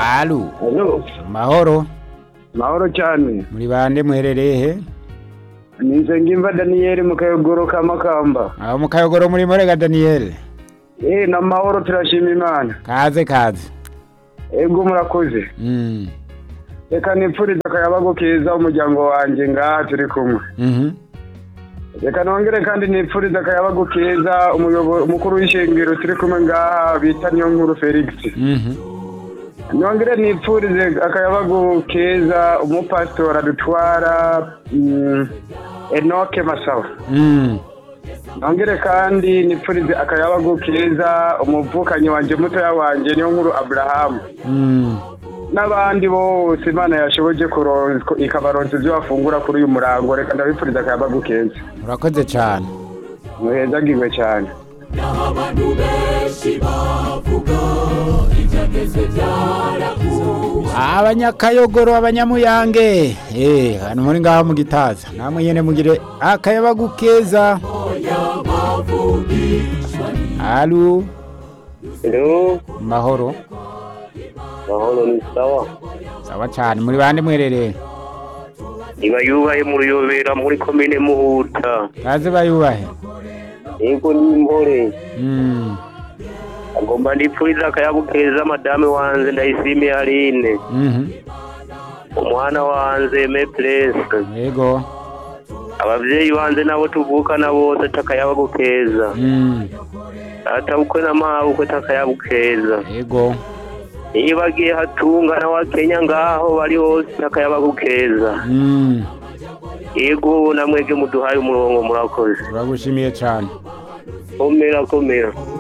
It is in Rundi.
Alu, Alo, mahoro. mahoro cyane. Muri bande muherereye he? Ni Nsengimva Daniel mu kayogoro ka Makamba. Aho mu kayogoro muri Murega Daniel. Eh, na mahoro turashima Imana. Kaze kaze. Ego murakoze. Mm. Reka nipfurize akayabago keza umuryango wanjye ngaha turi kumwe. Mhm. Reka nongere kandi nipfurize akayabago keza umuyobo- umukuru w'ishengero turi kumwe ngaha bita niyo nkuru Felix. Mhm. Nongere nipfurize akayabago keza umupasitora dutwara mm, Enoke Masawa. Mm. nongere kandi nipfurize akayabagu keza umuvukanyi wanje mutoya wanje niyo nkuru aburahamu Mm. n'abandi bose imana yashoboje kuronka ikabaronsa ibyo bafungura kuri uyu murango reka ndabipfuriza akayabagu keza Urakoze cyane. muhezagirwe cyane abantu benshi bavuga ibyageze byarakuwe Abanyakayogoro abanyamuyange. Eh, hano muri ngaho mu gitaza. Namwe nyene mugire akayabagu keza. y'abavugishwa Alu, Hello, mahoro. mahoro ni sawa. Sawa cyane. Muri bande muherereye? Iba yubaye mu ruyobera muri komine Muhuta. Kaze bayubahe. Yego ni impore. Mm. Agomba ndipfuriza akayabu keza madame wanje ndayishimiye Aline. Mhm. Umwana wanje me place. Yego. Abavyeyi banje nabo tuvukana bose takayabu keza. Mm. Data bukwe na mawe bukwe takayabu keza. Yego. Iyo bagiye hatunga na wa Kenya ngaho bari hose takayabu keza. Mm. Yego namwege muduhaye umurongo murakoze. Turagushimiye cyane. Komera komera.